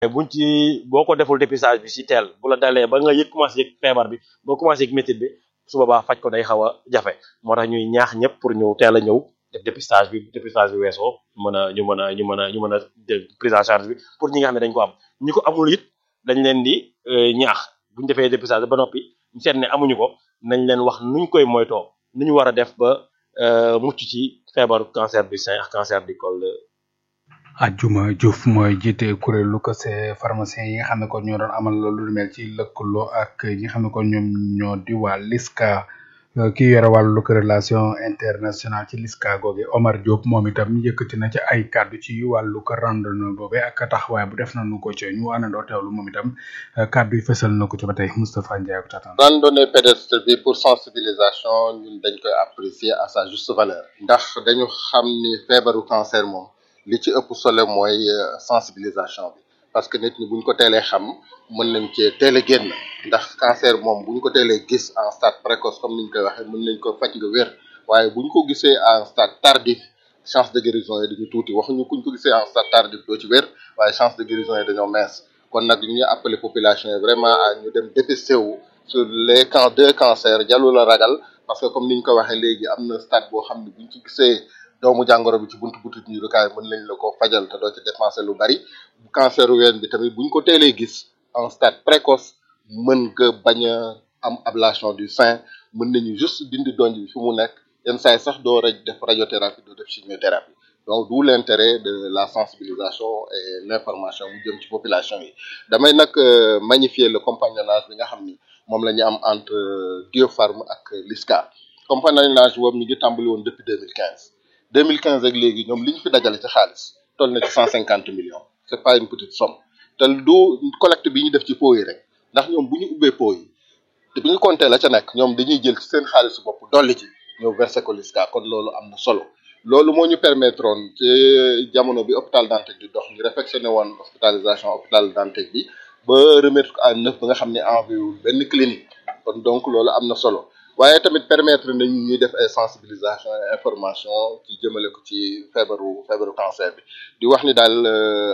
buñ ci boo ko deful dépistage bi si teel bu la dalee ba nga yëg commencé yëg feebar bi boo commencé yëg métit bi su boobaa faj ko day xaw a jafe moo tax ñuy ñaax ñëpp pour ñu teel a ñëw def dépistage bi dépistage bi weesoo mën a ñu mën a ñu mën a ñu mën a def prise en charge bi pour ñi nga xam ne dañ ko am ñi ko amul it dañ leen di ñaax buñ defee dépistage ba noppi ñu seet ne amuñu ko nañ leen wax nuñ koy moytoo nu ñu war a def ba mucc ci feebaru cancer du sein ak cancer du col Ajuma Diouf mooy jiite kuréelu ko see pharmacien yi nga xam ne kon ñoo doon amal loolu lu mel ci lëkkaloo ak ñi nga xam ne kon ñoom ñoo di waa LISCA ki yore wàllu relation internationale ci LISCA googe Omar Diop moom itam yëkkati na ci ay kàddu ci wàllu ko randonnée boobe ak taxawaay bu def nañu ko ci ñu àndandoo teewlu moom itam kàddu yi fësal na ko ci ba tey Moustapha Ndiaye ko tatan randonnée pédestre bi pour sensibilisation ñun dañ koy apprécier à sa juste valeur ndax dañu xam ni feebaru cancer moom li ci ëpp solo mooy sensibilisation bi parce que nit ñi buñ ko teelee xam mën nañ cee teel a génn ndax cancer moom buñ ko teelee gis en stade précoce comme niñ koy waxee mën nañ ko faj nga wér waaye buñ ko gisee en stade tardif chance de guérison yi dañu tuuti waxuñu kuñ ko gisee en stade tardif doo ci wér waaye chance de guérison yi dañoo mince kon nag ñu ngi appelé population yi vraiment à ñu dem dépisté wu sur les camps deux cancers jallu la ragal parce que comme niñ ko waxee léegi am na stade boo xam ne buñ ci gisee doomu jàngoro bi ci buntu butit ñu rukaay mën nañ la ko fajal te doo ci dépenser lu bari cancer ween bi tamit buñ ko teelee gis en stade précoce mën nga bañ a am ablation du sein mën nañu juste dindi donj bi fi mu nekk yenn saa yi sax doo raj def radiothérapie doo def chimiothérapie donc d'où l'intérêt de la sensibilisation et l'information mu jëm ci population yi damay nag magnifier le compagnonnage bi nga xam ni moom la ñu am entre Diopharm ak LISCA compagnonnage boobu mi ngi tàmbali woon depuis 2015 2015 ak léegi ñoom li ñu fi dajale ci xaalis toll na ci 150 millions c'est pas une petite somme te du collecte bi ñu def ci pot yi rek ndax ñoom bu ñu ubbee pot yi te bi ñu compté la ca nekk ñoom dañuy jël ci seen xaalisu bopp dolli ci ñëw versé ko LISCA kon loolu am na solo loolu moo ñu permettre woon ci jamono bi hôpital Dantec di dox ñu réfectionné woon hospitalisation hôpital Dantec bi ba remettre ko à neuf ba nga xam ne enviewul benn clinique kon donc loolu am na solo waaye tamit permettre nañu ñuy def ay sensibilisation et information ci jëmale ko ci feebaru feebaru cancer bi di wax ni daal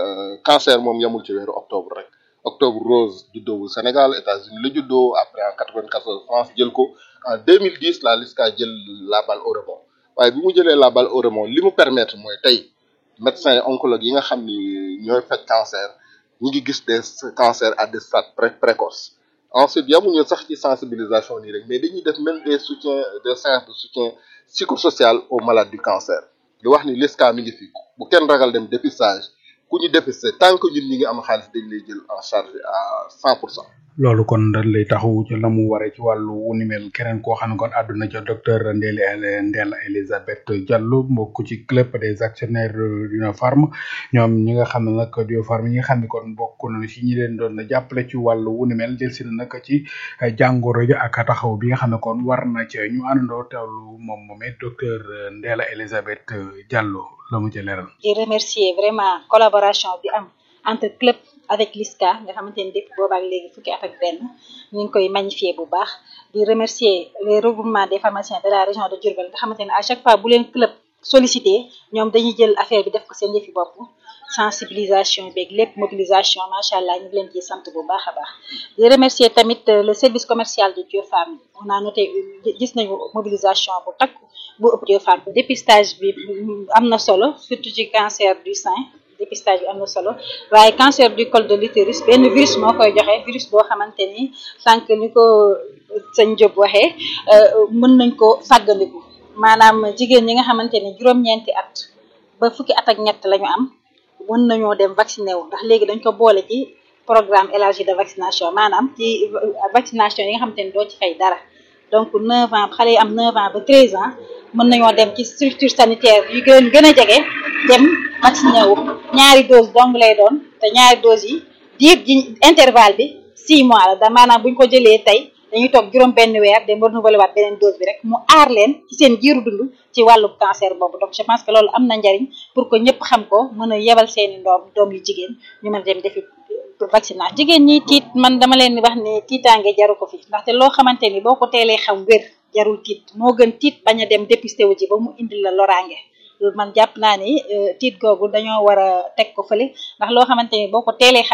cancer moom yamul ci weeru octobre rek octobre rose juddoowul Sénégal États-Unis la juddoo après en 94 France jël ko en 2010 la LISCA jël la balle au rebond waaye bi mu jëlee la balle au rebond li mu permettre mooy tey médecins oncologues yi nga xam ni ñooy faj cancer ñi ngi gis des cancers à des stades pré précoces ensuite yamuñu sax ci sensibilisation nii rek mais dañuy def même des soutiens des séances de soutien psychosocial aux malades du cancer di wax ni LISCA mi ngi fi bu kenn ragal dem dépistage ku ñu dépisté tant que ñun ñi ngi am xaalis dañ lay jël en charge à cent pour cent loolu kon dañ lay taxawu ci la mu waree ci wàllu wu ni mel keneen koo xam ne kon àdduna ca docteur Ndéla Ndéla Elisabeth Diallo mbokk ci club des actionnaires d'Uniopharm ñoom ñi nga xam ne nag Diopharm ñi nga xam ne kon bokk nañu ci ñi leen doon jàppale ci wàllu wu ni mel jël si na nag ci jàngoro ji ak taxaw bi nga xam ne kon war na ca ñu àndandoo teewlu moom moomee docteur Ndéla Elisabeth Diallo la mu ci leeral. di remercier vraiment collaboration bi am entre club. avec LISCA nga xamante ni depuis boobaak léegi fukki at ak benn ñu ngi koy magnifier bu baax di remercier les regroupements des pharmaciens de la région de Diourbel nga xamante ne à chaque fois bu leen club sollicité ñoom dañuy jël affaire bi def ko seen yëfi bopp sensibilisation beeg lépp mobilisation macha allah ñu ngi leen ciy sant bu baax a baax di remercier tamit le service commercial de Diopharm on a noté gis nañu mobilisation bu takk bu ëpp Diopharm dépistage bi am na solo surtout ci cancer du sein dépistage bi am na solo waaye cancer du col de l'utérus benn virus moo koy joxe virus boo xamante ni sànq ni ko sëñ Diop waxee mën nañ ko fàggandiku maanaam jigéen ñi nga xamante ni juróom-ñeenti at ba fukki at ak ñett la ñu am mën nañoo dem vacciné wu ndax léegi dañ ko boole ci programme élargi de vaccination maanaam ci vaccination yi nga xamante ni doo ci fay dara donc 9 ans xale yi am 9 ans ba 13 ans mën nañoo dem ci structure sanitaire yu gën gën a jege dem vacciné wu ñaari dose dong lay doon te ñaari dose yi diir ji intervalle bi 6 mois la da maanaam bu ñu ko jëlee tey dañuy toog juróom benn weer dem renouveler waat beneen dose bi rek mu aar leen ci seen jiiru dund ci wàllu cancer boobu donc je pense que loolu am na njariñ pour que ñëpp xam ko mën a yebal seeni ndoom doom yu jigéen ñu mën a dem defi vaccination jigéen ñi tiit man dama leen di wax ne tiitaange jaru ko fi ndaxte loo xamante ni boo ko teelee xam wér jarul tiit moo gën tiit bañ a dem dépisté wu ji ba mu indil la loraange man jàpp naa ni tiit googu dañoo war a teg ko fële ndax loo xamante ni boo ko teelee xam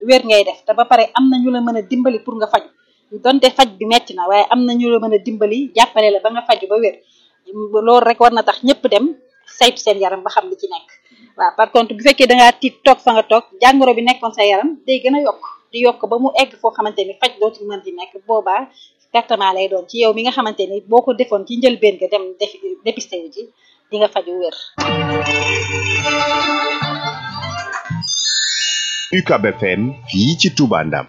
wér ngay def te ba pare am na ñu la mën a dimbali pour nga faju donte faj bi metti na waaye am na ñu la mën a dimbali jàppale la ba nga faju ba wér loolu rek war na tax ñëpp dem saytu seen yaram ba xam li ci nekk waaw par contre bu fekkee dangaa tiit toog fa nga toog jàngoro bi nekkoon sa yaram day gën a yokk di yokk ba mu egg foo xamante ni faj dootul mën di nekk boobaa pertement lay doon ci yow mi nga xamante ni boo ko defoon ci njëlbeen nga dem def dépisté wu ji di nga faju wér UCAB FM fii ci Touba Ndam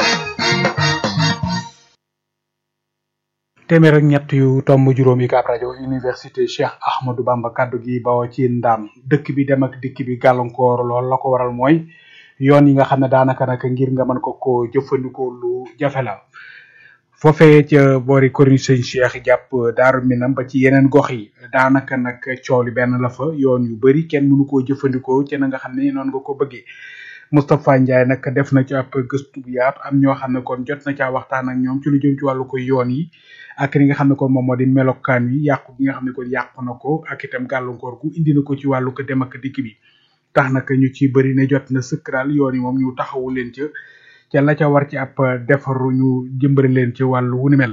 téeméer ak ñett yu tomb juróom yi kaab rajo université Cheikh Ahmadou Bamba kaddu gi bawoo ci ndaam dëkk bi dem ak dikk bi gàllankoor lool la ko waral mooy yoon yi nga xam ne daanaka nag ngir nga mën ko ko jëfandikoo lu jafe la foofee ca boori corniche sëñ Cheikh jàpp Daaru Minam ba ci yeneen gox yi daanaka nag coow li benn la fa yoon yu bari kenn mënu koo jëfandikoo ci na nga xam ne noonu nga ko bëggee Moustapha Ndiaye nag def na ci ab gëstu bu yaatu am ñoo xam ne kon jot na caa waxtaan ak ñoom ci lu jëm ci wàllu ko yoon yi ak li nga xam ne kon moom moo di melokaan wi yàqu gi nga xam ne kon yàqu na ko ak itam gàllankoor gu indi na ko ci wàllu ko dem ak dikk bi tax nag ñu ci bëri ne jot na sëkk daal yoon yi moom ñu taxawu leen ca ca la ca war ci ab defaru ñu jëmbari leen ci wàllu wu ni mel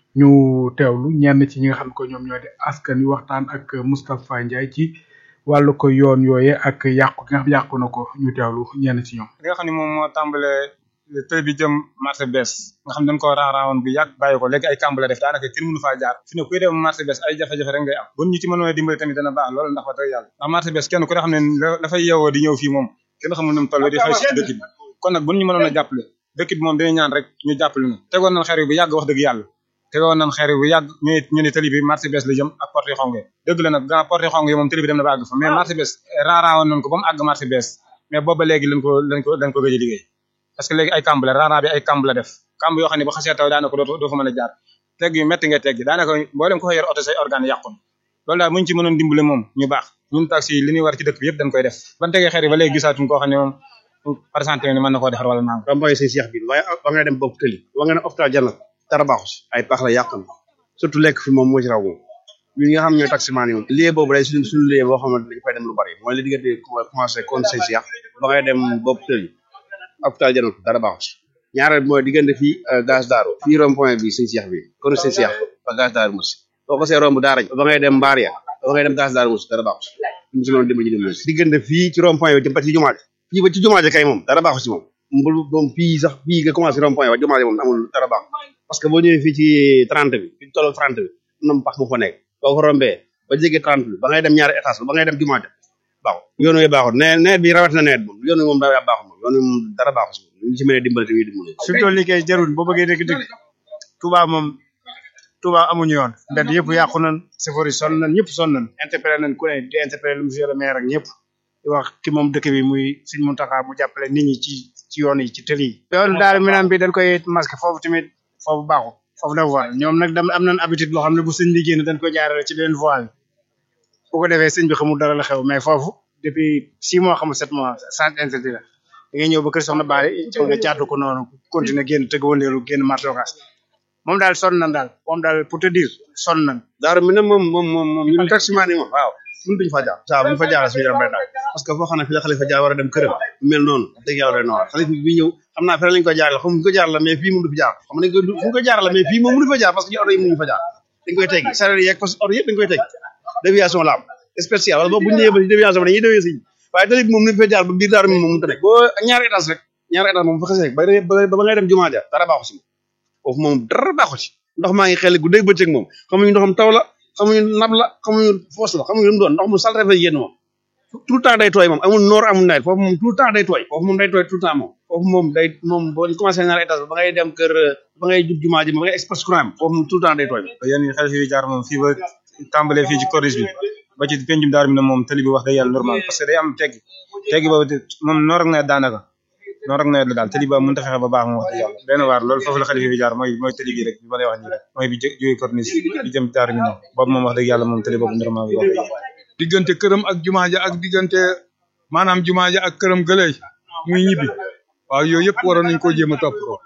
ñu teewlu ñenn ci ñi nga xam ne ko ñoom ñoo di askan wi waxtaan ak Moustapha Ndiaye ci wàllu ko yoon yooye ak yàqu gi nga xam yàqu na ko ñu teewlu ñenn ci ñoom. li nga xam ne moom moo tàmbalee tël bi jëm marché bees nga xam ne dañ ko raaraawoon bu yàgg bàyyi ko léegi ay kàmb la def daanaka kenn mënu faa jaar fi ne kuy dem marché bees ay jafe-jafe rek ngay am bu ñu ci mënoon a dimbali tamit dana baax loolu ndax wax dëgg yàlla ndax marché bees kenn ku ne xam ne dafay yeewoo di ñëw fii moom kenn xamul nu mu toll di xëy si dëkk bi kon nag bu ñu mënoon a jàppale dëkk bi moom dañuy ñaan rek ñu jàppale ñu tegoon nañ xeer yi bu yàgg wax dëgg yàlla tegoon nañ xeer yi bu yàgg ñu ñu ne tëli bi marché bees la jëm ak porte xong dëgg la nag gaa porte xong yi moom tëli bi dem na ba àgg fa mais marché bees raaraawoon nañ ko ba mu àgg marché bees mais booba léegi lañ ko lañ ko lañ ko gëj a liggéey parce que léegi ay kamb la raara bi ay kamb la def kamb yoo xam ne bu xasee taw daanaka doo doo fa mën a jaar tegg yu métti nga teggi daanaka mboolem ko fa yor oto say organe yàqun loolu daal muñ ci mënoon dimbale moom ñu baax ñun taxi li ñuy war ci dëkk bi yëpp dañ koy def ban tegee xeer yi ba léegi gisaatuñ koo xam ne moom par exemple ni mën na koo defar wala naam romboy say seex bi waaye ba nga dem bopp tëli ba nga ne hôpital janat dara baaxu si ay pax la yàq na surtout lekk fi moom moo ci raw moom ñun ñi nga xam ñooy taximaan yi moom lieu boobu day suñu suñu lieu boo xamante dañ fay dem lu bari mooy li diggante commencé kon say seex ba ngay dem bopp tëli hôpital janat dara baaxu si ñaareel mooy diggante fii gaz daaru fii rond point bi sëñ seex bi kon sëñ seex ba gaz daaru musi boo ko see romb daara ba ngay dem mbaar ya ba ngay dem gaz daaru musi dara baaxu si ñu si mënoon dimbali ñu dimbali si diggante fii ci rond point bi jëm ba ci jumaa ji fii ba ci jumaa ji kay moom dara baaxu si moom mbul moom fii sax fii nga commencé rond point wa jumaa ji moom amul dara baax parce que boo ñëwee fii ci trente bi fi tollu trente bi am na pax mu fa nekk boo ko rombee ba jege trente bi ba ngay dem ñaari étage ba ngay dem jumaa ja baaxul yoon wi baaxul ne nawet bi rawat na nawet moom yoon wi moom daa baaxul moom yoon wi moom dara baaxul si ñu ci mën a dimbali tamit dimbali surtout liggéey jarul boo bëggee dëgg dëgg Touba moom Touba amuñu yoon mbedd yëpp yàqu nañ chauffeur yi sonn nañ ñëpp sonn nañ interpellé nañ ku ne di interpellé le monsieur le maire ak ñëpp di wax ki moom dëkk bi muy Sëñ Muntaxa mu jàppale nit ñi ci ci yoon yi ci tëli yi yoon daal minam bi dañ koy masque foofu tamit foofu baaxul foofu dafa war ñoom nag dam am nañ habitude loo xam ne bu sëñ bi génn dañ koy jaarale ci beneen voie bi bu ko defee sëñ bi xamul dara la xew mais foofu depuis six mois xamul sept mois sans interdit la da ngay ñëw ba kër soxna Baali nga jaatu ko noonu continuer génn tëgg wëndeelu génn martokas moom daal sonn nañ daal moom daal pour te dire sonn nañ daaru mi ne moom moom moom moom ñun taximaan yi moom waaw ñun duñu fa jaar saa buñu fa jaar suñu yaram day daal parce que foo xam ne fi la xalifa jaar war a dem këram mel noonu dëgg yàlla day noonu xalifa bi ñëw xam naa fere lañ ko jaar xam ko jaar la mais fii moom du fi jaar xam nañ ko fu ko jaar la mais fii moom mënu fa jaar parce que ñu oto yi mënuñu fa jaar dañ koy teggi sareet yeeg parce que oto yëpp dañ koy teggi déviation la am spécial wala boog bu ñu ñëwee ba ci déviation bi dañuy déwee si waaye tali bi moom ni fa jaar ba biir daaru mi moom mënta nekk boo ñaari étage rek ñaari étage moom fa xasee rek ba ba ba ngay dem jumaa ja dara baaxu si moom foofu moom dara baaxu ci ndox maa ngi xel gu dégg bëccëg moom xamuñu ndoxam taw la xamuñu nab la xamuñu foos la xamuñu lu mu doon ndox mu salte fa yéen moom tout le temps day tooy moom amul noor amul nawet foofu moom tout le temps day tooy foofu moom day tooy tout le temps moom foofu moom day moom boo commencé ñaari étage ba ngay dem kër ba ngay jub jumaa ji ba ngay express courant bi foofu moom tout le temps day tooy yéen ñi xel fi jaar moom fii ba tàmbalee fii ci corniche bi ba ci pencum daar bi ne moom tali bi wax dëgg yàlla normal parce que day am teggi teggi boobu moom noor ak nawet daanaka noor ak nawet la daal tali ba mënut a fexe ba baax moom wax dëgg yàlla benn waar loolu foofu la xalifa bi jaar mooy mooy tali bi rek bi ma lay wax nii rek mooy bi jógee corniche bi jëm daar bi ne boobu moom wax dëgg yàlla moom tali boobu normal bi wax dëgg yàlla diggante këram ak jumaa ja ak diggante maanaam jumaa ja ak këram gëley muy ñibbi waaw yooyu yëpp waroon nañ koo jéem a topp ko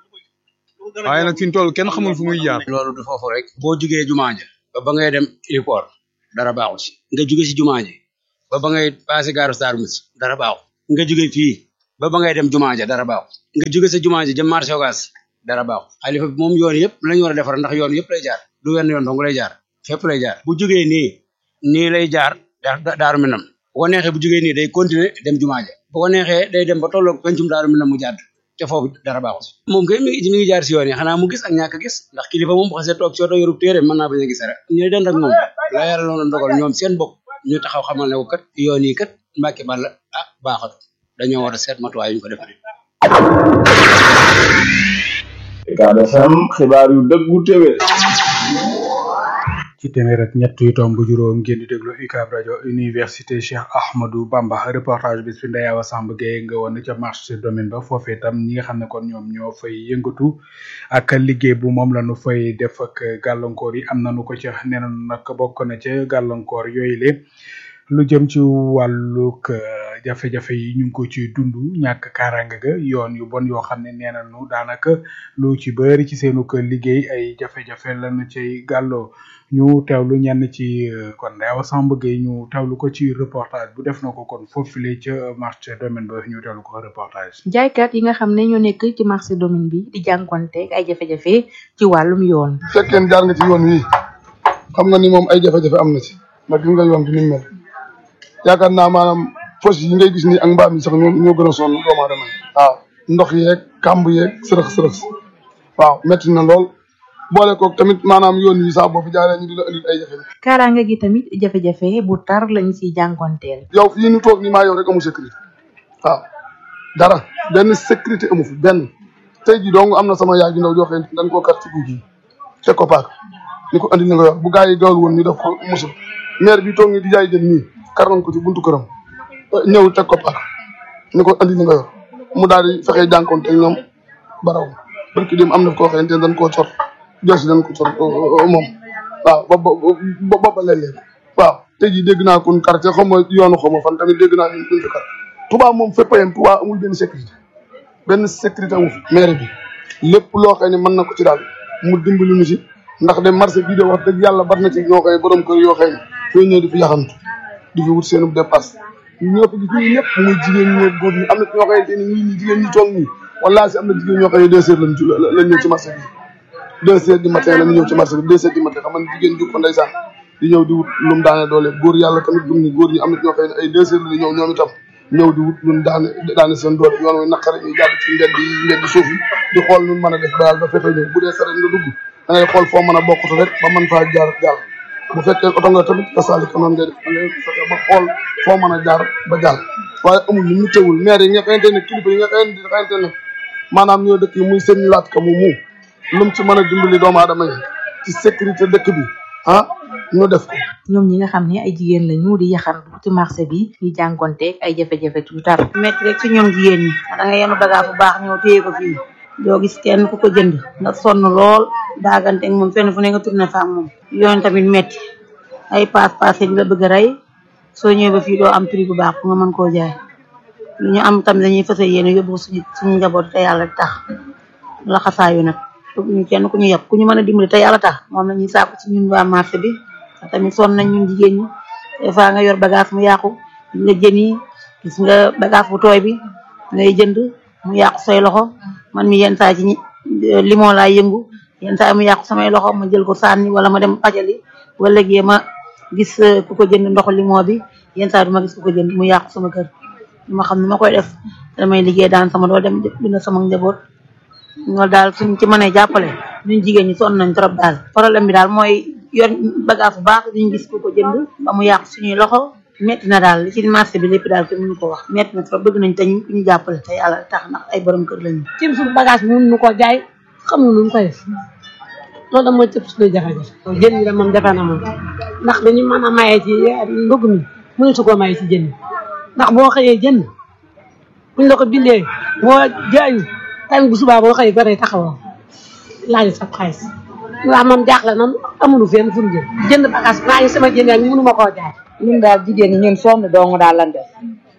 waaye nag fi ñu toll kenn xamul fu muy jaar loolu du foofu rek boo jugee jumaa ja ba ba ngay dem aéroport dara baaxu si nga jóge si jumaa ji ba ba ngay passé gaaru Darou Mouhty dara baaxu nga jóge fii ba ba ngay dem jumaa ja dara baaxu nga jóge sa jumaa ja jëm marché ogas dara baaxu xalifa bi moom yoon yëpp lañu war a defar ndax yoon yëpp lay jaar du wenn yoon dong lay jaar fépp lay jaar bu jógee nii nii lay jaar daaru minam bu ko neexee bu jógee nii day continuer dem jumaa ja bu ko neexee day dem ba tolloog pencum daaru minam mu jàdd te foofu dara baaxu si moom kay mi ngi mi ngi jaar si yoon yi xanaa mu gis ak ñàkk gis ndax kilifa moom bu xasee toog si oto yorub téere mën naa bañ a gis rek ñu den rek moom la yàlla loolu ndogal ñoom seen bopp ñu taxaw xamal ne ko kat yoon yi kat Mbàkke Balla ah baaxatu dañoo war a seet matuwaay yu ñu ko defaree. Ucab FM xibaar yu dëggu téwé ci téeméer ak ñett yu tomb juróom ngeen di déglu UCAB rajo université Cheikh Ahmadou Bamba reportage bis fi Ndeye Awa Samb Gueye nga woon ca marché domaine ba foofee tam ñi nga xam ne kon ñoom ñoo fay yëngatu ak liggéey bu moom la nu fay def ak gàllankoor yi am nañu ko ca nee nañu nag bokk na ca gàllankoor yooyu le lu jëm ci wàllug jafe-jafe yi ñu ngi ko ci dund ñàkk kaaraange ga yoon yu bon yoo xam ne nee nañu daanaka lu ci bëri ci seenu kër liggéey ay jafe-jafe lañu cay gàlloo ñu teewlu ñenn ci kon Ndeye Awa Samb Gueye ñu teewlu ko ci reportage bu def na ko kon foofule ca marché domaine ba ñu teewlu ko reportage. jaaykat yi nga xam ne ñoo nekk ci marché domaine bi di jànkonteeg ay jafe-jafe ci wàllum yoon. fekkee jaar nga ci yoon wi xam nga ni moom ay jafe-jafe am na ci ndax gis nga yoon bi ni mu mel yaakaar naa maanaam fos yi ngay gis ni ak mbaam yi sax ñoo ñoo gën a sonn doomu aadama waaw ndox yeeg kàmb yeeg sërëx sërëx waaw métti na lool boole koog tamit maanaam yoon yi sax boo fi jaaree ñu di la indil ay jafe-jafe. kaaraange gi tamit jafe-jafe bu tar lañ siy jànkonteel. yow fii ñu toog nii maa yow rek amu sécurité waaw dara benn sécurité amu fi benn tey jii dong am na sama yaay ju ndaw joo xam ne dañ koo kar ci guy gi teg ko paak ni ko andi na nga yor bu gaa yi gawal woon ñu def ko musul maire bi toog nii di jaay jën nii kar nañ ko ci buntu këram ñëw teg ko paak ni ko andi na nga yor mu daal di fexe jànkoonte ak ñoom baraw barki dem am na koo xamante ne dañ koo cor josi dañ ko cor moom waaw ba ba ba ba léeg-léeg waaw tey jii dégg naa kon quartier xaw ma yoonu xaw ma fan tamit dégg naa ñu fi kar Touba moom fépp a yem Touba amul benn sécurité benn sécurité amu fi maire bi lépp loo xam ne mën na ko ci daal mu dimbali ñu si ndax de marché bii de wax dëgg yàlla bari na ci ñoo xam ne borom kër yoo xam ne fooy ñëw di fi yaxantu di fi wut seen dépasse ñoo fi gis ñii ñëpp muy jigéen ñi góor ñi am na ñoo xamante ni ñii ñi jigéen ñi toog nii wallaahi si am na jigéen ñoo xam ne deux heures lañ ci lañ ñëw ci marché bi deux heures du matin lañ ñëw ci marché bi deux heures du matin xam nga jigéen ju ko ndeysaan di ñëw di wut lu mu daane doole góor yàlla tamit gum ni góor ñi am na ñoo xam ne ay deux heures la ñëw ñoom itam ñëw di wut lu daane daane seen doole yoon wi naqare ñu jàpp ci mbedd yi mbedd suuf yi di xool nu mën a def ba yàlla ba fexe ñëw bu dee saret nga dugg da ngay xool foo mën a bokkatu rek ba mën faa jaar jàll bu fekkee oto nga tamit kasaalika noonu ngay def da ngay fexe ba xool foo mën a jaar ba jàll waaye amul lu mu teewul maire yi nga xamante ne kilifa yi nga xamante ne maanaam ñoo dëkk yi muy seen laat ka mu mu lu mu ci mën a dimbali doomu aadama yi ci sécurité dëkk bi ah ñu def ko ñoom ñi nga xam ne ay jigéen lañu di yaxantu ci marché bi di jànkonteeg ay jafe-jafe yu tar. métti rek ci ñoom jigéen ñi da nga yenu bagage bu baax ñëw téye ko fii doo gis kenn ku ko jënd nga sonn lool daagante ak moom fenn fu ne nga tourné fa ak moom yoon tamit métti ay paas paas yi la bëgg a rey soo ñëwee ba fii doo am prix bu baax pour nga mën koo jaay lu ñu am tamit dañuy fësal yéene yóbbu suñu suñu njaboot te yàlla tax laxasaayu nag ñu kenn ku ñu yab ku ñu mën a dimbali te yàlla tax moom la ñuy sàkku ci ñun waa marché bi tamit sonn nañ ñun jigéen ñi des fois nga yor bagage mu yàqu gis nga jën yi gis nga bagage bu tooy bi ngay jënd mu yàqu say loxo man mi yenn saa ci limon laay yëngu yenn saa mu yàqu samay loxo ma jël ko sànni wala ma dem pajali wala léegi ma gis ku ko jënd ndoxu limon bi yenn saa du ma gis ku ko jënd mu yàqu sama kër ma xam ne ma koy def damay liggéey daan sama dool dem dina sama njaboot loolu daal suñ ci mënee jàppale ñun jigéen ñi sonn nañ trop daal problème bi daal mooy yor bagage bu baax duñ gis ku ko jënd ba mu yàqu suñuy loxo metti na daal li ci marché bi lépp daal kenn mënu ko wax metti na trop bëgg nañ te ñu ñu jàppale te yàlla tax ndax ay borom kër lañu ci suñu bagage bi mënuñu ko jaay xamuñu nu ñu koy def loolu da mooy cëpp suñuy jafe-jafe jën ñi de moom defe na moom ndax dañu mën a maye ci ndugg mi mënu su ko maye ci jën ndax boo xëyee jënd buñ la ko bindee boo jaayu tamit bu subaa boo xëyee ba tey taxawoo laaj sa xaalis ndax moom jaaxle na amulu fenn fu ñu jëm jënd bagage maa ngi sama jënd ak mënu ma koo jaay ñun daal jigéen ñi ñun sonn dong daal lan def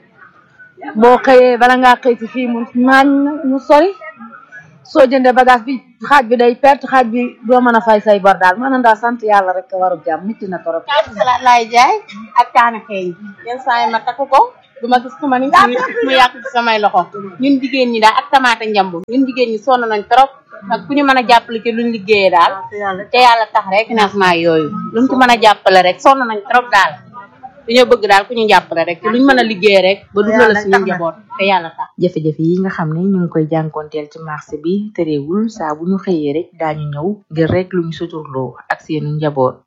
boo xëyee bala ngaa xëy si fii mu naañ ñu sori soo jëndee bagage bi xaaj bi day perte xaaj bi doo mën a fay say bor daal maanaam daal sant yàlla rek waru jàmm mitti na torop salaat laay jaay ak kaane xeeñ yenn saa yi ma takk ko du ma gis ku ma ni mu yàq ci samay loxo ñun jigéen ñi daal ak tamaate njambu ñun jigéen ñi sonn nañ trop ak ku ñu mën a jàppale ci luñ liggéeyee daal te yàlla tax rek financement yooyu luñ ci mën a jàppale rek sonn nañ trop daal dañoo bëgg daal ku ñu jàppale rek ci luñ mën a liggéey rek ba dundal suñu njaboot te yàlla tax jafe-jafe yi nga xam ne ñu ngi koy jànkonteel ci marché bi terewul saa bu ñu xëyee rek daañu ñëw ngir rek lu ñu suturloo ak seenu njaboot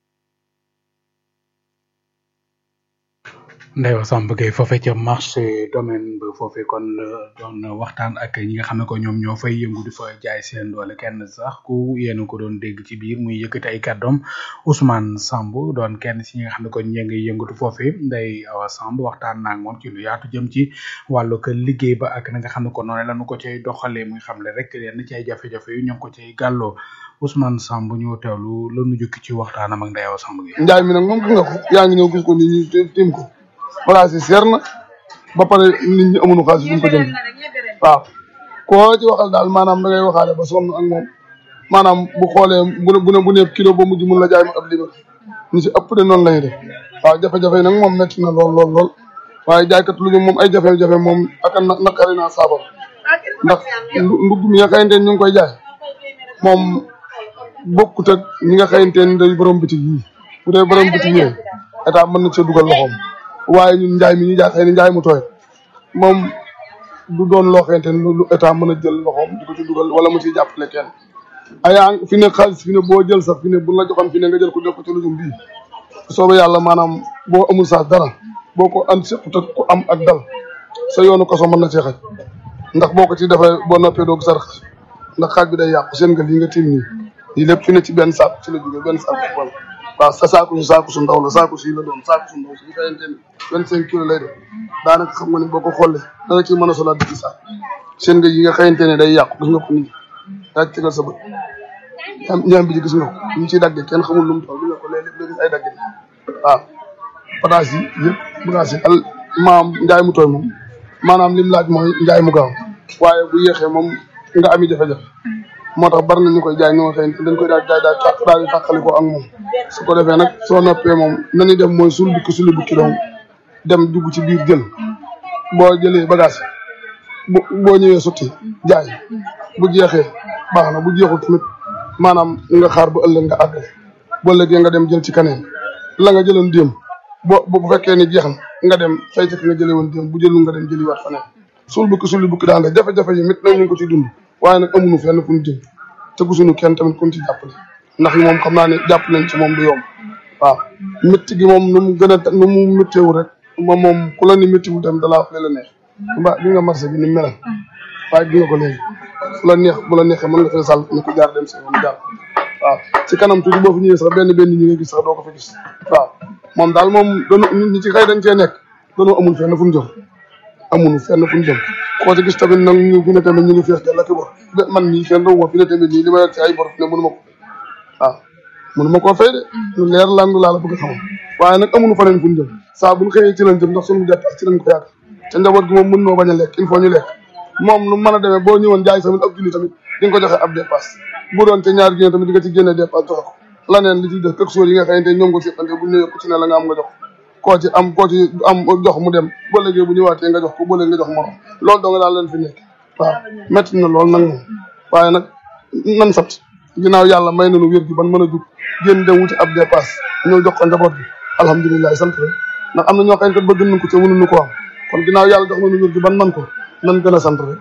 Ndeyo Samb Gueye foofee ca marché domaine ba foofee kon doon waxtaan ak ñi nga xam ne ko ñoom ñoo fay yëngu di fa jaay seen doole kenn sax ku yéen ko doon dégg ci biir muy yëkkati ay kàddoom Ousmane Samb doon kenn si ñi nga xam ne kon ñee ngi yëngatu foofee Ndey Awa Samb waxtaan naa ak moom ci lu yaatu jëm ci wàllu ko liggéey ba ak na nga xam ne ko noonu lañu ko cay doxalee muy xam le rek yenn ci ay jafe-jafe yu ñu ngi ko cay gàlloo Ousmane Samb ñu teewlu la nu jukki ci waxtaanam ak Ndey Awa Samb Gueye njaay mi nag moom gis nga ko yaa ngi ñëw gis ko ni ñu tim ko bagage yi seer na ba pare nit ñi amuñu xaalis bu ñu ko jënd waaw koo ci waxal daal maanaam da ngay waxaale ba sonn ak moom maanaam bu xoolee bu ne bu ne bu ne kilo ba mujj mun la jaay ma ab libar ñu si ëpp de noonu lañuy def waaw jafe-jafe yi nag moom métti na lool lool lool waaye jaaykat lu ñu moom ay jafe-jafe moom ak na naqari naa saafara ndax ndugg mi nga xayante ñu ngi koy jaay moom bokkut ak ñi nga xayante ni day borom bitig yi bu dee borom bitig yi état mën na cee dugal loxoom waaye ñun njaay mi ñu jaay xëy na njaay mu tooy moom du doon loo xamante ne lu état mën a jël loxoom di ko ci dugal wala mu ciy jàppale kenn ayaa fi ne xaalis fi ne boo jël sax fi ne bu la joxoon fi ne nga jël ko def ko ci lujum bii soobee yàlla maanaam boo amul saas dara boo ko an sépp te ku am ak dal sa yoonu kaso mën na cee xaj ndax boo ko ci defee boo noppee doog sarax ndax xaaj bi day yàqu seen nga lii nga tiim nii lii lépp fi ne ci benn saako ci la jógee benn saako ci wàll waaw sa saako si saako su ndaw la saako si la doon saako su ndaw si ñu xayante ni vingt cinq kilos lay def daanaka xam nga ni boo ko xoolee dana ci mën a solaat ci saako seen nga yi nga xayante ne day yàqu gis nga ko nii yaa ci tegal sa bët ñaam ñaam bi ji gis nga ko ñu ciy dagge kenn xamul lu mu toll gis nga ko léeg léeg gis ay dagge waaw bagage yi yëpp bagage yi al maam njaay mu tooy moom maanaam lim laaj mooy njaay mu gaaw waaye bu yéexee moom nga ami jafe-jafe moo tax bari na ñu koy jaay ñoo xëy dañ koy daal daal daal daal di tàqali ko ak moom su ko defee nag soo noppee moom nañuy def mooy sul bukki suli bukki donc dem dugg ci biir jël boo jëlee bagage bu boo ñëwee sotti jaay bu jeexee baax na bu jeexul tamit maanaam nga xaar ba ëllëg nga àggale boo ëllëgee nga dem jël ci kaneen la nga jëloon déem boo bu fekkee ni jeex na nga dem fay ci nga jëlee woon déem bu jëlul nga dem jëliwaat faneen sul bukki suli bukki daal rek jafe-jafe yi mit nag ñu ngi ko ciy dund waaye nag amuñu fenn fu ñu jëm te gisuñu kenn tamit ku ñu ci jàppale ndax moom xam naa ne jàpp nañ ci moom du yomb waaw métti gi moom nu mu gën a nu mu métteewu rek moom moom ku la ni méttiwul tamit dalaa wax la neex mbaa gi nga marché bi ni melal waaye gi nga ko léegi fu la neex bu la neexee mën nga fee sàll ni ko jaar dem si yoon jaar waaw ci kanam tuuti boo fi ñëwee sax benn benn ñi nga gis sax doo ko fa gis waaw moom daal moom doonu nit ñi ci xëy dañ cee nekk doonoo amul fenn fu ñu jëm amuñu fenn fu ñu jëm koo ci gis tamit nag ñu fi ne tamit ñu ngi fees dell ak i bor man mii kenn doo ma fi ne tamit nii li ma yor ci ay bor fi ne mënu ma ko waaw mënu ma koo fay de lu leer lan laa la bëgg a xamal waaye nag amuñu faneen fu ñu jëm saa buñ xëyee ci lañ jëm ndax suñu dépasse ci lañ ko yaakaar te njaboot gi moom mën noo bañ a lekk il faut ñu lekk moom nu mën a demee boo ñëwoon jaay tamit ab junni tamit di nga ko joxe ab dépasse bu doon te ñaari junni tamit di nga ci génne dépasse joxe ko laneen li ci def quelque chose yi nga xamante ñoom ko siqante bu ñëwee ku ci ne la nga am nga jox koo ci am koo ci am jox mu dem ba léegi bu ñëwaatee nga jox ko ba léegi nga jox morom loolu dong daal leen fi nekk waaw métti na lool nag moom waaye nag nan sat ginnaaw yàlla may nañu wér gi ban mën a jug génn dem wuti ab dépasse ñëw jox ko njaboot bi alhamdulilah sant rek ndax am na ñoo xamante bëgg nañ ko te mënuñu ko am kon ginnaaw yàlla jox nañu wér gi ban man ko nan gën a sant rek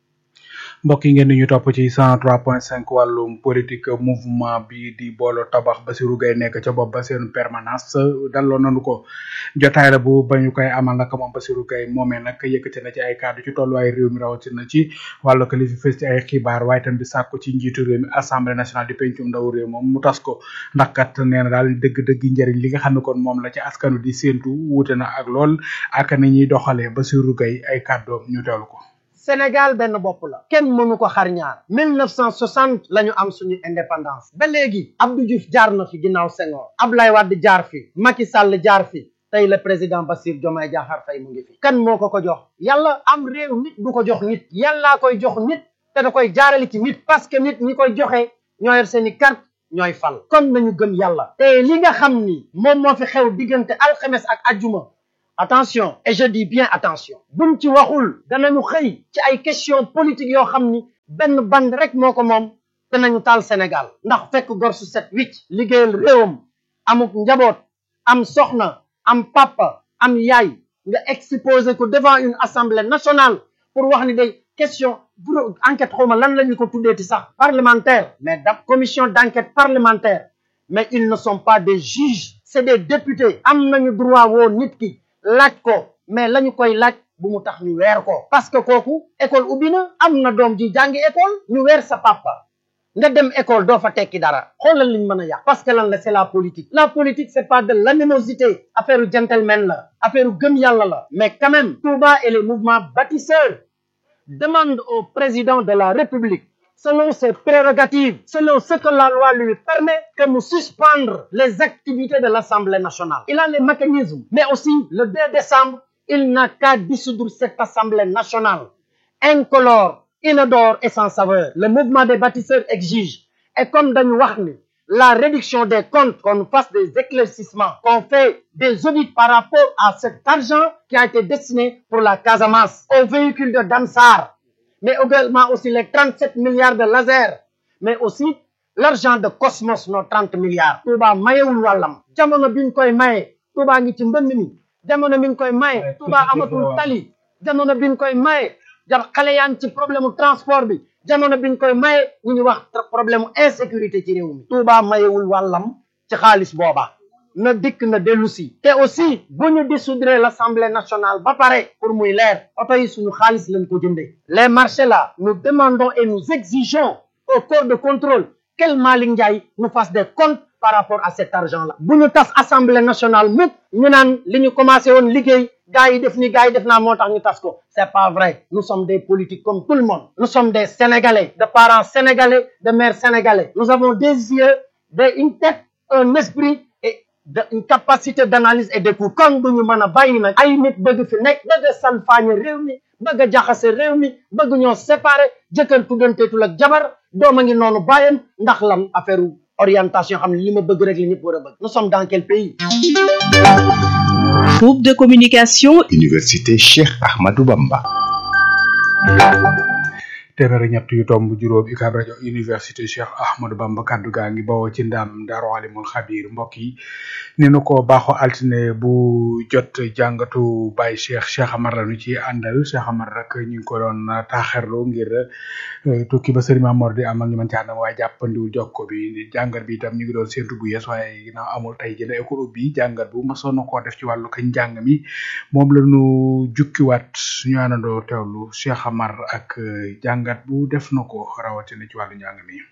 mbokk yi ngeen di ñu topp ci 103.5 wàllum politique mouvement bi di boolo tabax Bassirou Gueye nekk ca bopp ba seen permanence daloon nañu ko jotaay la bu ba ñu koy amal nag moom Bassirou Gueye moomee nag yëkkati na ci ay kàddu ci tolluwaay réew mi rawatina ci wàllu ko li fi fës ci ay xibaar waaye tam di sàkku ci njiitu réew mi assemblée nationale di pencum ndaw réew moom mu tas ko ndax kat nee na daal dëgg-dëgg njëriñ li nga xam ne kon moom la ci askanu di séentu wuute na ak lool ak ni ñuy doxalee Bassirou Gueye ay kàddoom ñu teewlu ko. Sénégal benn bopp la kenn mënu ko xar ñaar 1960 la ñu am suñu indépendance ba léegi Abdou Diouf jaar na fi ginnaaw Senghor Ablaye Wade jaar fi Macky Sall jaar fi tey le président Bassirou Diomaye Diakhar Faye mu ngi fi kan moo ko ko jox yàlla am réew nit du ko jox nit yàllaa koy jox nit te da koy jaarale ci nit parce que nit ñi koy joxe ñoo yor seeni carte ñooy fal kon nañu gëm yàlla te li nga xam ni moom moo fi xew diggante alxames ak ajjuma attention et je dis bien attention buñ ci waxul danañu xëy ci ay question politique yoo xam ni benn band rek moo ko moom danañu taal Sénégal ndax fekk gor su set wicc liggéeyal réewam amuk njaboot am soxna am papa am yaay nga exposé ko devant une assemblée nationale pour wax ni day question bureau enquête xawma lan la ñu ko tuddeeti sax parlementaire mais da commission d'enquête parlementaire mais ils ne sont pas des juges c'est des députés am nañu droit woo nit ki laaj ko mais la ñu koy laaj bu mu tax ñu weer ko parce que kooku école ubbi na am na doom ji jàngi école ñu weer sa papa nga dem école doo fa tekki dara xoolal liñ mën a yàq parce que lan la c'est la politique la politique c'est pas de l'animosité affaire gentleman la affaire gëm yàlla la mais quand même Touba et les mouvements bâtisseurs demandent au président de la République selon ses prérogatives, selon ce que la loi lui permet, que nous suspendre les activités de l'Assemblée nationale. Il a les mécanismes, mais aussi le 2 décembre, il n'a qu'à dissoudre cette Assemblée nationale, incolore, inodore et sans saveur. Le mouvement des bâtisseurs exige, et comme dañu wax ni la réduction des comptes, qu'on fasse des éclaircissements, qu'on fait des audits par rapport à cet argent qui a été destiné pour la Casamance, aux véhicules de Damsar, mais également aussi les 37 milliards de laser, mais aussi l'argent de Cosmos, nos 30 milliards. Touba mayewul wàllam jamono biñ koy maye Touba ngi ci mbënd mi jamono biñ koy maye Touba amatul tali jamono biñ koy maye ja xale yaa ngi ci problème mu transport bi jamono biñ koy maye ñu ngi wax problème mu insécurité ci réew mi Touba mayewul wàllam ci xaalis booba na dikk na dellu si te aussi bu ñu dissoudre l'Assemblée nationale ba pare pour muy leer oto yi suñu xaalis lañ ko jëndee les marchés là nous demandons et nous exigeons au corps de contrôle quel Malick Ndiaye nous fasse des comptes par rapport à cet argent là bu ñu tas Assemblée nationale mukk ñu naan li ñu commencé woon liggéey gars yi def ni gars yi def naa moo tax ñu tas ko c'est pas vrai nous sommes des politiques comme tout le monde nous sommes des Sénégalais de parents sénégalais de mères sénégalais nous avons des yeux des une tête un esprit et de une capacité d'analyse et d'écoute kon du ñu mën a bàyyi nag ay nit bëgg fi nekk bëgg a salfaañe réew mi bëgg a jaxase réew mi bëgg ñoo séparer jëkkër tuddanteetul ak jabar doom a ngi noonu bàyyam ndax lan affaire orientation xam ne li ma bëgg rek li ñëpp war a bëgg nous sommes dans quel pays Groupe de communication Université Cheikh Ahmadou Bamba. téeméer ak ñett yu tomb juróom UCAB rajo université Cheikh Ahmadou Bamba kaddu gaa ngi bawoo ci ndam Daaru Alimul Xabiir mbokk yi ni nu ko baaxoo altine bu jot jàngatu Baye Cheikh Cheikh Amar la nu ci àndal Cheikh Amar rek ñu ngi ko doon taaxerlu ngir tukki ba Serigne Mamor di amal ñu mën ci àndam waaye jàppandiwul jokko bi jàngat bi itam ñu ngi doon séntu bu yees waaye ginnaaw amul tey jële école bi jàngat bu mosoon na koo def ci wàllu kañ njàng mi moom la nu jukkiwaat ñu àndandoo teewlu Cheikh Amar ak jàngat bu def na ko rawatina ci wàllu njàng mi.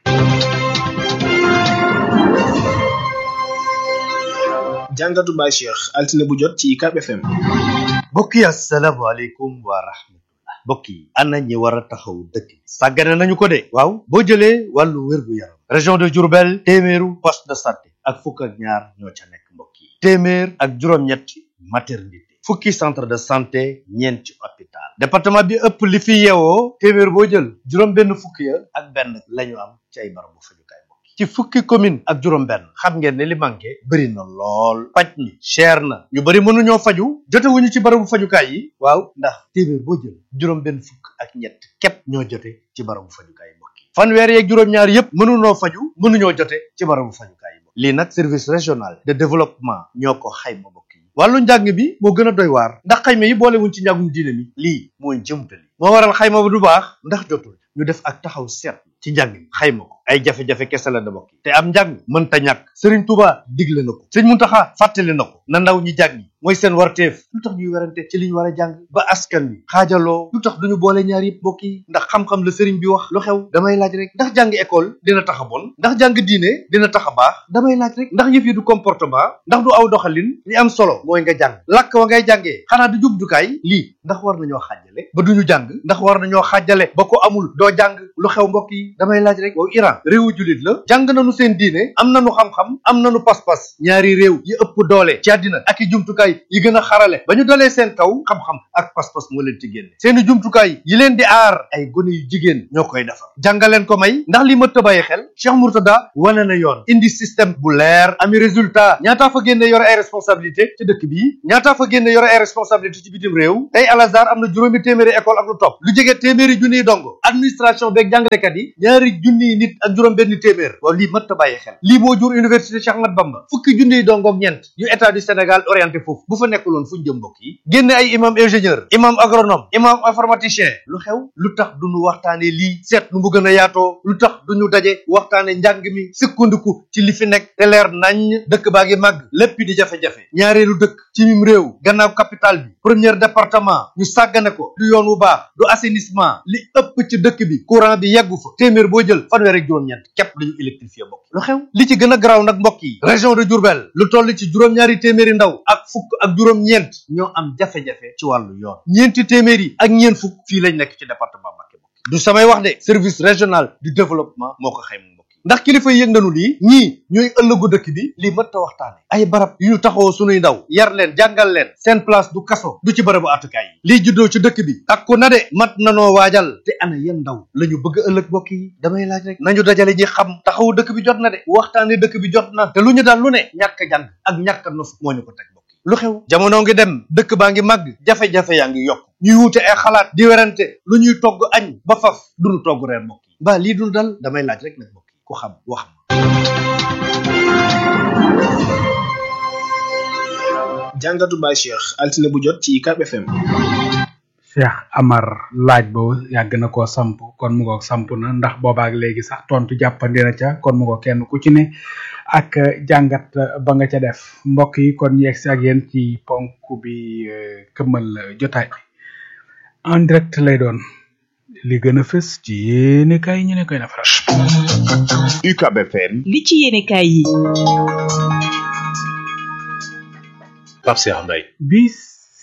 jàngatu Baye Cheikh altine bu jot ci UCAB FM. mbokk yi asalaamaaleykum wa rahmatullah mbokk yi ana ñi war a taxaw dëkk sàggane nañu ko de waaw boo jëlee wàllu wér-gu-yaram région de Diourbel téeméeru poste de santé ak fukk ak ñaar ñoo ca nekk mbokk yi téeméer ak juróom-ñetti maternité fukki centre de santé ñeenti hôpital département bi ëpp li fi yeewoo téeméer boo jël juróom benn fukki ya ak benn lañu am ci ay barabu fajukaay mbokk ci fukki commune ak juróom benn xam ngeen ne li manqué bëri na lool paj mi cher na ñu bëri mënuñoo faju jotewuñu ci barabu fajukaay yi waaw ndax téeméer boo jël juróom benn fukk ak ñett képp ñoo jote ci barabu fajukaay mbokk yi fanweer yeeg juróom-ñaar yépp mënuñoo faju mënuñoo jote ci barabu fajukaay yi mbokk lii nag service régional de développement ñoo ko xayma mbokk yi wàllu njàng bi moo gën a doy waar ndax xayma yi boolewuñ ci njàngum diine mi lii mooy jëmtali moo waral xayma ba du baax ndax jotul ñu def ak taxaw seet ci njàng mi xayma ko ay jafe-jafe kese la da bokk te am njàng mënta ñàkk Serigne Touba digle na ko sëñ Muntaxa fàttali na ko na ndaw ñi jàng mooy seen warteef lu tax ñuy werante ci li ñu war a jàng ba askan wi xaajaloo lu tax duñu boole ñaar yëpp bokk yi ndax xam-xam la sëriñ bi wax lu xew damay laaj rek ndax jàng école dina tax a bon ndax jàng diine dina tax a baax damay laaj rek ndax yëf yi du comportement ndax du aw doxalin li am solo mooy nga jàng làkk wa ngay jàngee xanaa du jubjukaay lii ndax war nañoo xaajale ba duñu jàng ndax war nañoo xaajale ba ko amul doo jàng lu xew mbokk yi damay laaj rek waaw Iran réewu jullit la jàng nañu seen diine am nañu xam-xam am nañu pas-pas ñaari réew yi ëpp doole ci àddina ak i jumtukaay jumtukaay yi gën a xarale ba ñu dalee seen kaw xam-xam ak pas-pas moo leen ci génne seeni jumtukaay yi leen di aar ay gone yu jigéen ñoo koy defar jàngaleen ko may ndax li mëtt a bàyyi xel Cheikh Mourtada wane na yoon indi système bu leer ami résultat ñaataa fa génne yore ay responsabilité ci dëkk bi ñaataa fa génne yore ay responsabilité ci bitim réew tey Al Azhar am na juróomi téeméeri école ak lu topp lu jege téeméeri junniy dongo administration beeg jàngalekat yi ñaari junniy nit ak juróom benn téeméer waaw lii mëtt a bàyyi xel lii moo jur université Cheikh Ahmad Bamba fukki junniy dongo ak ñeent yu état du Sénégal orienté foofu bu fa nekkuloon fu ñu jëm mbokk yi génne ay imam ingénieur imam agronome imam informaticien lu xew lu tax duñu waxtaane lii seet nu mu gën a yaatoo lu tax duñu daje waxtaane njàng mi sukkandiku ci li fi nekk te leer nañ dëkk baa ngi màgg lépp di jafe-jafe ñaareelu dëkk ci mim réew gannaaw capital bi premier département ñu sàggane ko du yoon wu baax du assainissement li ëpp ci dëkk bi courant bi yeggu fa téeméer boo jël fanweer ak juróom-ñeent képp lañu électrifié mbokk lu xew li ci gën a garaaw nag mbokk yi région de Diourbel lu toll ci juróom-ñaari téeméeri ndaw ak fukk ak juróom-ñeent ñoo am jafe-jafe ci wàllu yoon ñeenti téeméer yi ak ñeent fukk fii lañ nekk ci département Mbacké mbokk du samay wax de service régional du développement moo ko xayma mbokk yi ndax kilifa yëg nañu lii ñii ñooy ëllëgu dëkk bi lii mët ta waxtaane ay barab yu ñu taxawoo sunuy ndaw yar leen jàngal leen seen place du kaso du ci barabu atukaay yi lii juddoo ci dëkk bi takku na de mat nanoo waajal te ana yan ndaw la ñu bëgg ëllëg mbokk yi damay laaj rek nañu dajale ñi xam taxawu dëkk bi jot na de waxtaane dëkk bi jot na te lu ñu dal lu ne ñàkk jàng ak ñàkk nos moo ñu ko teg mbokk yi lu xew jamono ngi dem dëkk baa ngi màgg jafe-jafe yaa ngi yokk ñuy wuute ay xalaat di werante lu ñuy togg añ ba faf duñu togg reer mbokk yi mbaa lii dul dal damay laaj rek nag mbokk yi ku xam wax jàngatu Baye Cheikh altine bu jot ci UCAB FM. Cheikh Amar laaj boobu yàgg na koo samp kon mu ngoog samp na ndax boobaak léegi sax tontu jàppandi na ca kon mu ngoog kenn ku ci ne ak jàngat ba nga ca def mbokk yi kon yegg si ak yéen ci ponk bi këmmal jotaay bi en direct lay doon li gën a fës ci yéene kaay ñu ne koy nafaral. UCAB FM. li ci yéene kaay yi. Pape Cheikh Mbaye. bis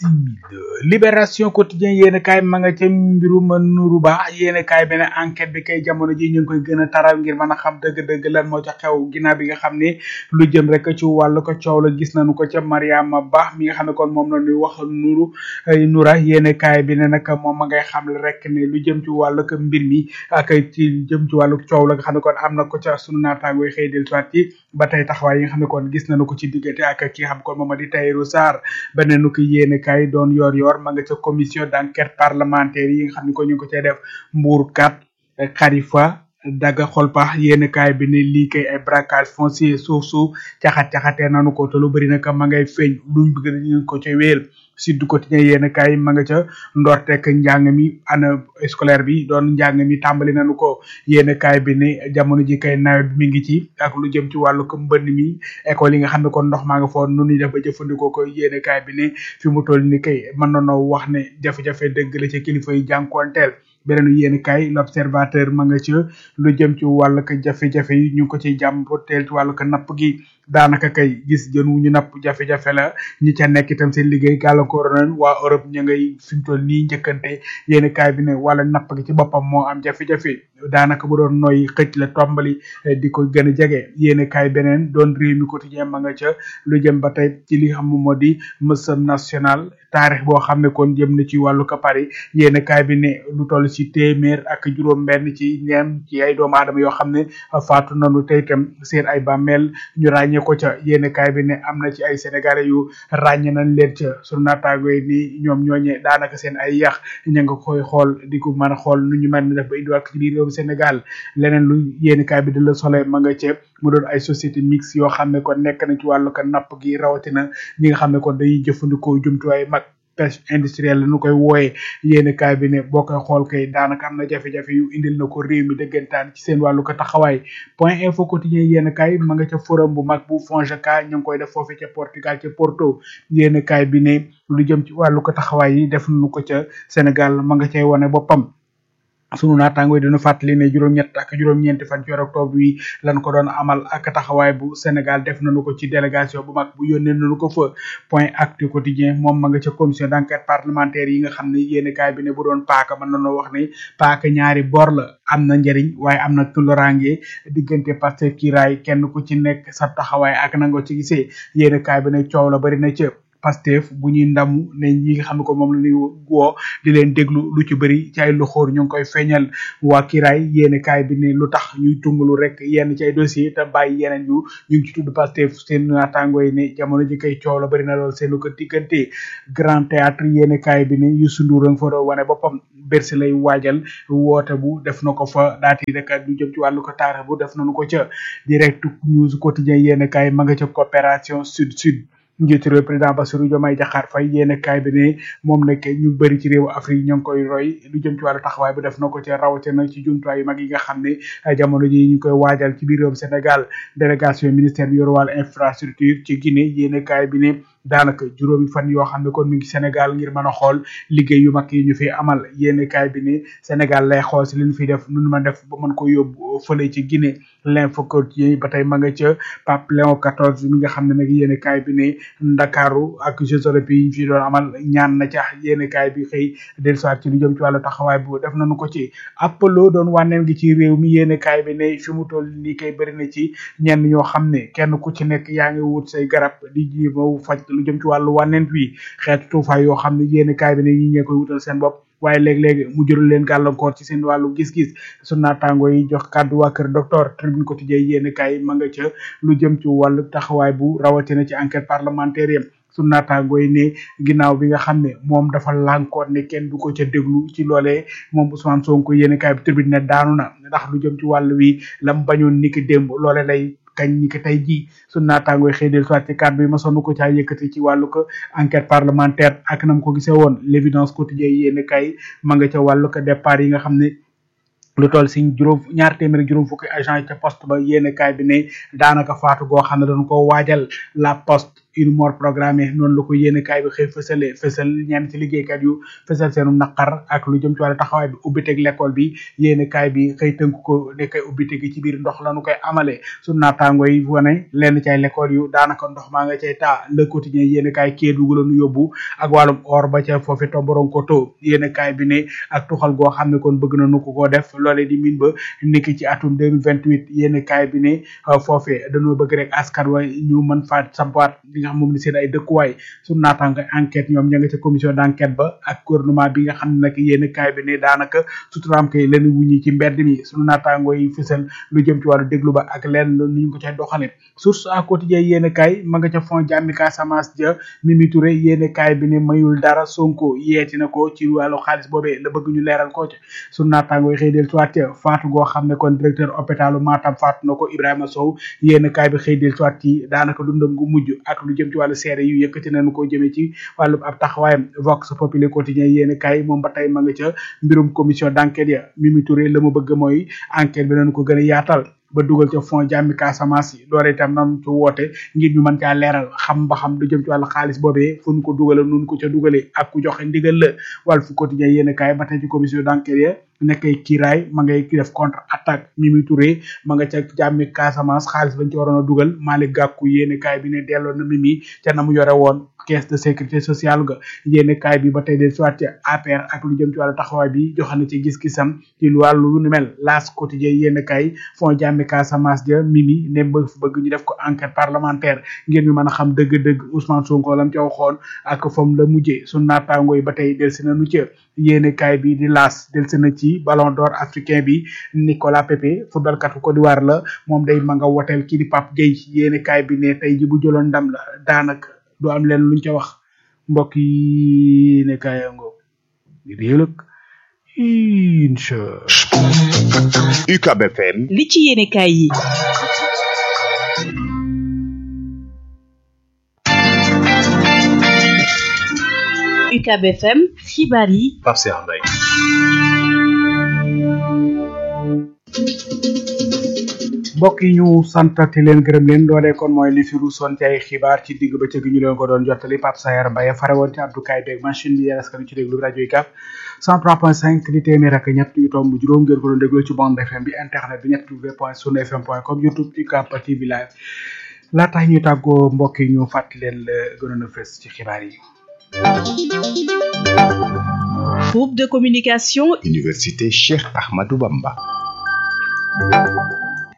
libération quotidien yéen kaay ma nga ca mbirum nuru ba yéen kaay beneen enquête bi kay jamono ji ñu ngi koy gën a taral ngir mën a xam dëgg-dëgg lan moo ca xew ginnaaw bi nga xam ne lu jëm rek ci wàllu ko coow la gis nañu ko ca Mariama Ba mi nga xam ne kon moom la ñuy wax nuru nura yéen kaay bi ne nag moom ma ngay xam rek ne lu jëm ci wàllu ko mbir mi ak ci jëm ci wàllu coow la nga xam ne kon am na ko ca sunu naataango yi xëy del soit ci ba tey taxawaay yi nga xam ne kon gis nañu ko ci diggante ak ki nga xam kon moom di Tahirou Sarr beneen nu ko yéen kay doon yor yor ma nga ca commission d'enquête parlementaire yi nga xam ne ko ñu ngi ko cay def mbuur kat xarifa daga xolpa yéen kaay bi ne lii kay ay braquage foncier suuf su caxat caxatee nanu ko te lu bëri nag ma ngay feeñ luñ bëgg ñu ko ca wéel Sud Quotidien yéen kaay ma nga ca ndorteek njàng mi ana scolaire bi doon njàng mi tàmbali nañu ko yéen kaay bi ne jamono ji kay nawet bi mi ngi ci ak lu jëm ci wàllu ko mbënn mi école yi nga xam ne kon ndox maa nga foon nu ñuy def ba jëfandikoo ko yéen kaay bi ne fi mu toll ni kay mën nanoo wax ne jafe-jafe dëgg la ca kilifa yi jànkoonteel beneen yéen kaay l'observateur ma nga ca lu jëm ci wàllu ko jafe-jafe yi ñu ngi ko ciy jàmboteel ci wàllu ko napp gi daanaka kay gis jën wu ñu napp jafe-jafe la ñi ca nekk itam seen liggéey gàllankoor nañ waa Europe ñu ngay fi mu toll nii njëkkante yéen kaay bi ne wala napp gi ci boppam moo am jafe-jafe daanaka bu doon noy xëcc la tombali di ko gën a jege yéen kaay beneen doon réew mi quotidien ma nga ca lu jëm ba tey ci li xam moo di mësam national taarix boo xam ne kon jëm na ci wàllu ko Paris yéen kaay bi ne lu toll ci téeméer ak juróom benn ci ñeem ci ay doomu aadama yoo xam ne faatu nañu tey itam seen ay bàmmeel ñu ràññee ko ca yéen kaay bi ne am na ci ay sénégalais yu ràññe nañ leen ca sunu naataango yi ni ñoom ñooñe daanaka seen ay yax ña nga koy xool di ko mën a xool nu ñu mel ni def ba indiwaat ci biir réewum Sénégal leneen lu yéen kaay bi di la soleil ma nga ca mu doon ay société mixte yoo xam ne kon nekk na ci wàllu ko napp gi rawatina ñi nga xam ne kon dañuy jëfandikoo jumtuwaay mag pêche industrielle la nu koy wooyee yéen kaay bi ne boo koy xool kay daanaka am na jafe-jafe yu indil na ko réew mi dëggantaan ci seen wàllu ko taxawaay point info quotidien yéen kaay ma nga ca forum bu mag bu FONGECA ñu ngi koy def foofu ca Portugal ca Porto yéen kaay bi ne lu jëm ci wàllu ko taxawaay yi def nu ko ca Sénégal ma nga cay wane boppam sunu naataango yi dina fàttali ne juróom-ñett ak juróom-ñeenti fan ci weeru octobre wi lan ko doon amal ak taxawaay bu Sénégal def nañu ko ci délégation bu mag bu yónnee nañu ko fa point actu quotidien moom ma nga ca commission d'enquête parlementaire yi nga xam ne yéeni kaay bi ne bu doon paaka mën nañoo wax ne paaka ñaari bor la am na njëriñ waaye am na tulorange diggante Pastef kiraay kenn ku ci nekk sa taxawaay ak nangoo ci gisee yéeni kaay bi ne coow la bari na ca Pastef bu ñuy ndamu ne ñi nga xam ne ko moom la ñuy woo di leen déglu lu ci bëri ci ay loxoor ñu ngi koy feeñal waa kiraay yéene kaay bi ne lu tax ñuy tungalu rek yenn ci ay dossier te bàyyi yeneen yu ñu ngi ci tudd Pastef seen naataango yi ne jamono ji kay coow la bëri na lool seenu ko diggante grand théâtre yéene kaay bi ne Youssou Ndour a nga fa doon wane boppam Bercy lay waajal woote bu def na ko fa daati rek lu jëm ci wàllu ko taarix bu def nañu ko ca direct news quotidien yéene kaay ma nga ca coopération sud sud njiitu réew président Bassirou Diomaye Diakhar Faye yéene kaay bi ne moom nag ñu bëri ci réewu Afrique ñoo ngi koy roy lu jëm ci wàllu taxawaay bu def na ko ca rawatina ci jumtuwaay yu mag yi nga xam ne jamono ji ñu koy waajal ci biir réewum Sénégal délégation ministère bi yor wàllu infrastructure ci Guinée yéene kaay bi ne daanaka juróomi fan yoo xam ne kon mi ngi Sénégal ngir mën a xool liggéey yu mag yi ñu fi amal yéene kaay bi ne Sénégal lay xool si li ñu fiy def nu ma def ba mën ko yóbbu fële ci Guinée l'info quotidien ba tey ma nga ca Pape Léon 14 mi nga xam ne nag yéene kaay bi ne Ndakaaru ak Jeux olympiques yi ñu fi doon amal ñaan na ca yéene kaay bi xëy dellusiwaat ci lu jëm ci wàllu taxawaay bu def nañu ko ci Apollo doon wànneen gi ci réew mi yéene kaay bi ne fi mu toll nii kay bëri na ci ñenn ñoo xam ne kenn ku ci nekk yaa ngi wut say garab di jéem a faj lu jëm ci wàllu wànneen wi xeetu tuufaay yoo xam ne yéene kaay bi ne ñi ñee koy wutal seen bopp waaye léeg-léeg mu jural leen gàllankoor ci seen wàllu gis-gis su naataango yi jox kàddu waa kër docteur tribune quotidien yéen kaay ma nga ca lu jëm ci wàllu taxawaay bu rawatina ci enquête parlementaire yam su naataango yi ne ginnaaw bi nga xam ne moom dafa lànkoon ne kenn du ko ca déglu ci loolee moom Ousmane Sonko yéen kaay bi tribune ne daanu na ndax lu jëm ci wàllu wi lam bañoon niki démb loole lay kañ ni ko tey jii su naataangooy xëy del soit ci kàddu yi ma sonn ko caa yëkkati ci wàllu ko enquête parlementaire ak nam ko gisee woon l'évidence quotidien yéen kay ma nga ca wàllu ko départ yi nga xam ne lu toll si juróom ñaar téeméer ak juróom fukki agent yi ca poste ba yéen kaay bi ne daanaka faatu goo xam ne dañ ko waajal la poste une mort programmée noonu la ko yéene kaay bi xëy fësale fësal ñenn ci liggéeykat yu fësal seenu naqar ak lu jëm ci wàllu taxawaay bi ubbiteg l'école bi yéene kaay bi xëy tënk ko ne kay ubbite gi ci biir ndox la nu koy amale su naataango yi wane lenn ci ay l'école yu daanaka ndox maa nga cay taa le quotidien yéene kaay kee dugal nu yóbbu ak wàllum or ba ca foofi tomboron ko to yéene kaay bi ne ak tuxal goo xam ne kon bëgg na nu ko koo def loolee di min ba niki ci atum 2028 yéene kaay bi ne foofee dañoo bëgg rek askan wa ñu mën faa sampaat nga xam moom ni seen ay dëkkuwaay su naataango enquête ñoom ña nga ca commission d'enquête ba ak gouvernement bi nga xam ne nag yéen kaay bi ne daanaka suturaam kay leen wuñi ci mbedd mi sunu naataango yi fësal lu jëm ci wàllu déglu ba ak leen nu ñu ko cay doxale source à quotidien yéen kaay ma nga ca fond jàmmi Casamance ja Mimi Touré yéen kaay bi ne mayul dara Sonko yeeti na ko ci wàllu xaalis boobee la bëgg ñu leeral ko ci sunu naataango yi xëy del soit faatu goo xam ne kon directeur hôpitalu Matam faatu na ko Ibrahima Sow yéen kaay bi xëy del soit ci daanaka dundam gu mujj ak lu jëm ci wàllu seere yu yëkkati nañu ko jëmee ci wàllu ab taxawaayam vox populi quotidien yéen kay moom ba tey ma nga ca mbirum commission d'enquête ya Mimi Touré la mu bëgg mooy enquête bi nañu ko gën a yaatal ba dugal ca fond jàmmi Casamance yi doore itam nan ci woote ngir ñu mën caa leeral xam ba xam lu jëm ci wàllu xaalis boobee fu ñu ko dugale nun ko ca dugalee ak ku joxe ndigal la wàllu fu quotidien yéen kaay ba tey ci commission d'enquête ya nekkay kiiraay ma ngay def contre attaque Mimi Touré ma nga ca jàmmi Casamance xaalis bañ ci waroon a dugal Malick Gakou yéene kaay bi ne delloo na Mimi ca na mu yore woon caisse de sécurité sociale ga yéene kaay bi ba tey del soit ci APR ak lu jëm ci wàllu taxawaay bi joxe na ci gis-gisam ci wàllu lu ni mel laas quotidien yéene kaay fond jàmmi Casamance ja Mimi ne bëgg bëgg ñu def ko enquête parlementaire ngir ñu mën a xam dëgg-dëgg Ousmane Sonko lam ca waxoon ak fam la mujjee su naataango yi ba tey del si na nu ca yéene kaay bi di laas del si na ci ballon d'or africain bi Nicolas Pepe footballkatu Côte d'Ivoire la moom day ma nga woteel kii di Pape Gueye yéene kaay bi ne tey ji bu jëloon ndam la daanaka du am leen luñ ca wax mbokk yi ne kaay ngo réelëg incha UCAB FM li ci yéene kaay yi UCAB FM xibaar yi Pape Cheikh Mbaye mbokk yi ñu santati leen gërëm leen loolee kon mooy li fi ruusoon ci ay xibaar ci digg ba gi ñu leen ko doon jottali Pape Sayar Mbaye fare woon ci abdukaay beeg machine bi yéen askan ci déglu rajo yi kaf 103.5 di téeméer ak ñett yu tomb juróom ngeen ko doon déglu ci bande FM bi internet bi ñett w point sunu fm point com youtube ci kap tv live laata ñuy tàggoo mbokk yi ñu fàttali leen la gënoon a fës ci xibaar yi groupe de communication Université Cheikh Ahmadou Bamba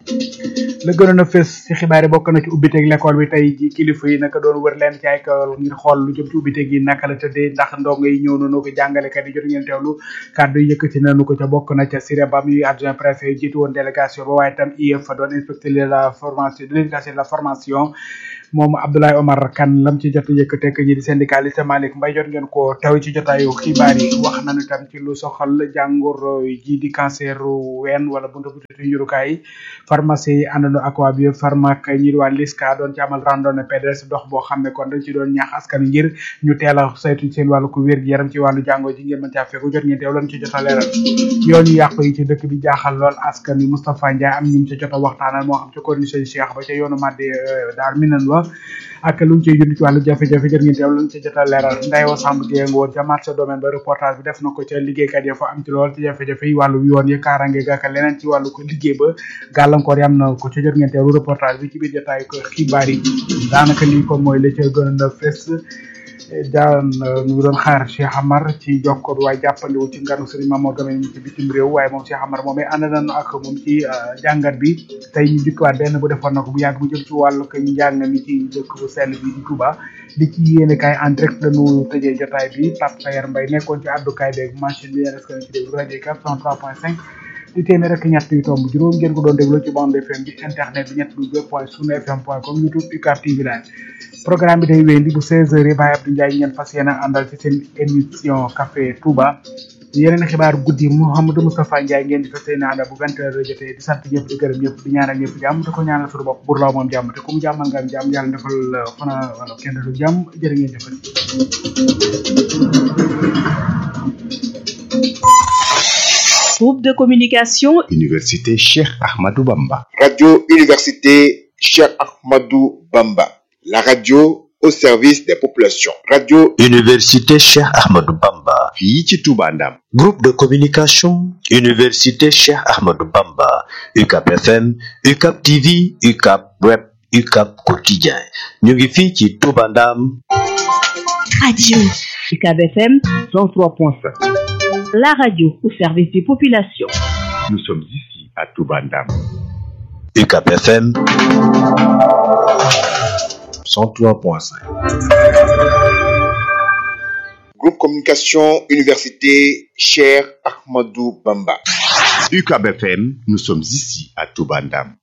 la gënoon a fës ci xibaar yi bokk na ci ubbiteeg l'école bi tey ji kilifa yi naka doon wër leen ci ay école ngir xool lu jëm ci ubbiteeg yi naka la tëddee ndax ndongo yi ñëw nañu ko jàngalekat yi jot ngeen teewlu kàddu yi yëkkati nañu ko ca bokk na ca Siré Ba mi adjoint préfet jiitu woon délégation ba waaye tam IEF doon inspecteur de la formation de l'éducation de la formation moom Abdoulaye Omar Kane lam ci jot a yëkkate ak ñi di syndicaliste Malick Mbaye jot ngeen ko taw ci jotaayu xibaar yi wax nañu tam ci lu soxal jàngoro ji di cancer ween wala buntu buntu njurukaay yi pharmacie yi àndandoo ak waa bio pharmac ñi di waa Liska doon ci amal randonnée pédestre dox boo xam ne kon dañ ci doon ñaax askan wi ngir ñu teel a saytu seen wàllu ko wér gi yaram ci wàllu jàngoro ji ngeen mën caa fekku jot ngeen teew lan ci jot a leeral yoon yu yàqu yi ci dëkk bi jaaxal lool askan wi Moustapha Ndiaye am ñu ci jot a waxtaanal moo xam ci condition Cheikh ba ca yoonu Madde daar minan wa ak lu ñu ciy jund ci wàllu jafe-jafe jot ngeen teew lan ci jot a leeral Ndeye Samb Gueye woon ca marché domaine ba reportage bi def na ko ca liggéeykat ya fa am ci lool ci jafe-jafe yi wàllu yoon yi kaarange ga ak leneen ci wàllu ko liggéey ba gàllankoor yi am na ko ca jot ngeen teewlu reportage bi ci biir jotaay ko xibaar yi daanaka lii kon mooy la ca gën a fes daan ñu ngi doon xaar Cheikh Amar ci jokkoor waaye jàppandiwu ci nganu Serigne Mamadou Gamé ci bitim réew waaye moom Cheikh Amar moom ànd nañu ak moom ci jàngat bi tey ñu dikkaat benn bu defoon na ko bu yàgg bu jëm ci wàllu ko njàng mi ci dëkk bu sell bi di Touba di ci yéene kaay en direct dañu tëjee jotaay bi Pape Sayer Mbaye nekkoon ci àddukaay beeg machine bi yéen ci déglu rajo 403.5 di téeméer rek ñett yu tomb juróom ngeen ko doon déglu ci bande FM bi internet bi ñett lu point sunu fm point com youtube UCAB TV live programme bi day wéyandi bu 16h yi Baye Abdou Ndiaye ngeen fas yéene àndal ci seen émission café Touba yeneen xibaar guddi Mouhamadou Moustapha Ndiaye ngeen di fas yéene àndal bu 20h jotee di sant ñëpp di gërëm ñëpp di ñaanal ñëpp jàmm te ko ñaanal suñu bopp bur law moom jàmm te ku mu jàmmal nga am jàmm yàlla defal fana wala kenn du jàmm jërë ngeen jëfal Groupe de communication Université Cheikh Ahmadou Bamba. Radio Université Cheikh Ahmadou Bamba. La radio au service des populations. Radio Université Cheikh Ahmadou Bamba. fii ci Touba Ndam. Groupe de communication Université Cheikh Ahmadou Bamba. UCAP FM, UCAP TV, UCAP Web, UCAP Quotidien. ñu ngi fii ci Touba Ndam. Radio UCAB FM 103.5. la radio au service des populations. Nous sommes ici à Touba Ndam. UCAP FM 103.5. Groupe Communication Université Cher Ahmadou Bamba. UCAB FM, nous sommes ici à Touba Ndam.